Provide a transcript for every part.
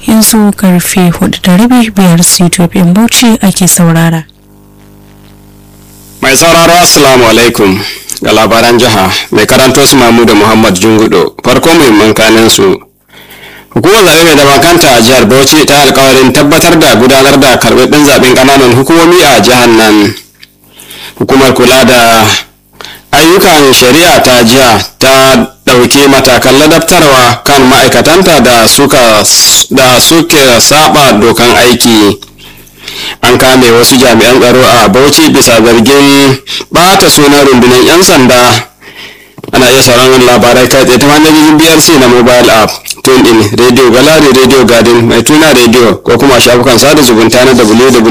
yanzu karfe hudu da rabi biyar ctopin bauchi ake saurara mai sauraro assalamu alaikum ga labaran jiha mai karanto su mamu da muhammad jungudo farko muhimman kanin su hukumar zaɓe mai zaman kanta a jihar bauchi ta alkawarin tabbatar da gudanar da karɓaɓɓen zaɓen ƙananan hukumomi a jihar nan hukumar kula da ayyukan shari'a ta jiha ta ɗauki matakan ladabtarwa kan ma'aikatanta da suka da suke saba dokan aiki an kame wasu jami'an tsaro a bauchi bisa zargin ɓata sunan rundunar 'yan sanda ana iya sauraron labarai kai tsaye ta manhajojin brc na mobile app tune in radio gallery radio garden mai tuna radio ko kuma shafukan sada zumunta na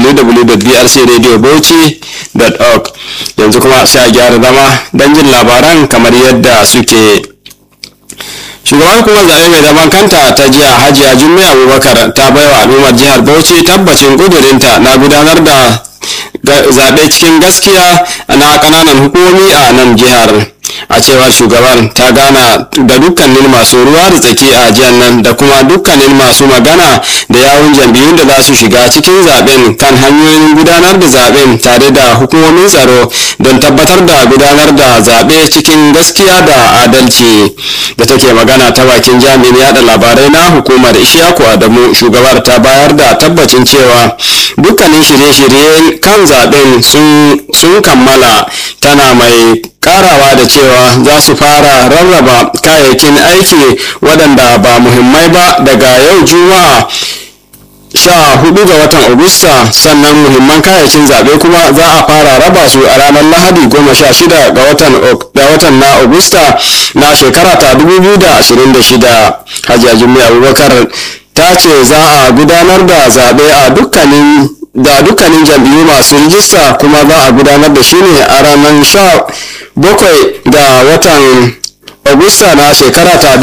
www.brcradiobauchi.org yanzu kuma sai a gyara zama don jin labaran kamar yadda suke shugaban hukumar zaɓe mai zaman kanta ta jiya hajiya jummai abubakar ta baiwa al'ummar jihar bauchi tabbacin ƙudurinta na gudanar da zaɓe cikin gaskiya na ƙananan hukumomi a nan jihar a cewar shugaban ta gana da dukkanin masu ruwa da tsaki a jihar nan da kuma dukkanin masu magana da yawun jam'iyyun da za su shiga cikin zaben kan hanyoyin gudanar da zaben tare da hukumomin tsaro don tabbatar da gudanar da zaɓe cikin gaskiya da adalci da take magana ta bakin jami'in yada labarai na hukumar ishaku adamu shugabar ta bayar da tabbacin cewa dukkanin shirye-shirye kan zaben sun kammala tana mai karawa da cewa za su fara rarraba kayayyakin aiki waɗanda ba muhimmai ba daga yau juma'a sha hudu ga watan agusta sannan muhimman kayayyakin zaɓe kuma za a fara raba su a ranar lahadi goma sha shida ga watan na agusta na shekara ta 2026 hajiya jimmy abubakar ta ce za a gudanar da zaɓe a dukkanin da dukkanin jam'iyyu masu rijista kuma za a gudanar da shi ne a ranar sha bakwai ga watan agusta na shekara ta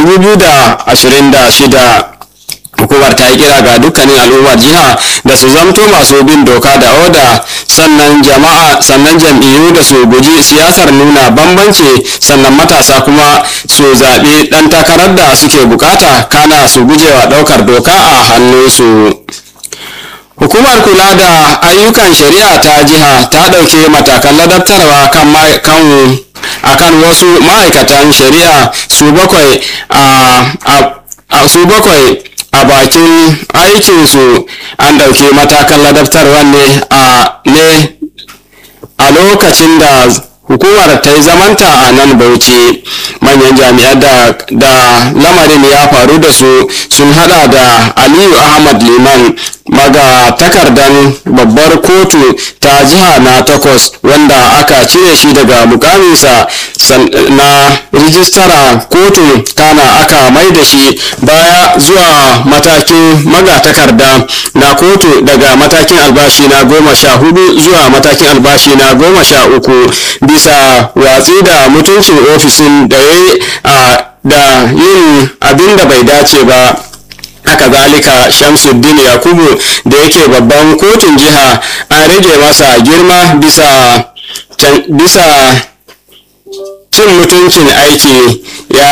2026 hukumar ta yi kira ga dukkanin al'ummar jiha da su zamto masu bin doka da oda sannan jama'a sannan jam'iyyu da su guji siyasar nuna bambanci sannan matasa kuma su zaɓi ɗan takarar da suke bukata kana su gujewa ɗaukar doka a hannunsu hukumar kula da ayyukan shari'a ta jiha ta ɗauki matakan ladabtarwa kan akan wasu ma'aikatan shari'a su bakwai a su bakwai a bakin aikinsu an ɗauki matakan ladabtarwa ne a ne a lokacin da hukumar ta yi zamanta a nan bauchi manyan jami'an da, da lamarin ya faru da su sun hada da aliyu ahmad liman maga takardan babbar kotu ta jiha na takwas wanda aka cire shi daga mukaminsa na rijistara kotu kana aka mai da shi baya zuwa matakin magatakarda na kotu daga matakin albashi na goma sha hudu zuwa matakin albashi na goma sha uku bisa watsi da mutuncin ofishin da ya da yin abin da bai dace ba haka zalika shamsuddin yakubu da yake babban kotun jiha an rage masa girma bisa bisa cin mutuncin aiki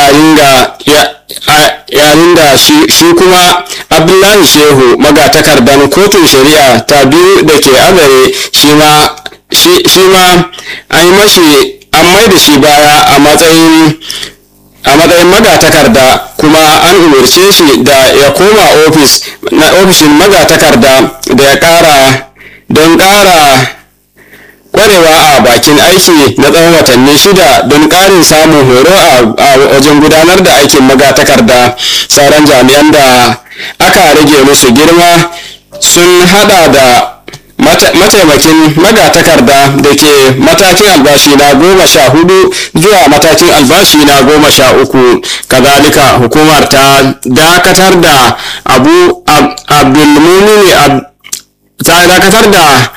yayin da shi kuma abdullahi shehu magatakardan kotun shari'a ta biyu da ke azare shi ma an yi mashi an mai da shi baya a matsayin a matsayin magatakarda kuma an umarce shi da ya koma ofis na ofishin magatakarda da ya kara don kara kwarewa a bakin aiki na tsawon watanni shida don karin samun horo a wajen gudanar da aikin magatakarda sauran jami'an da aka rage musu girma sun hada da mataimakin magatakarda da ke matakin albashi na goma sha hudu zuwa matakin albashi na goma sha uku kazalika hukumar ta dakatar da abu abdulmumini ta dakatar da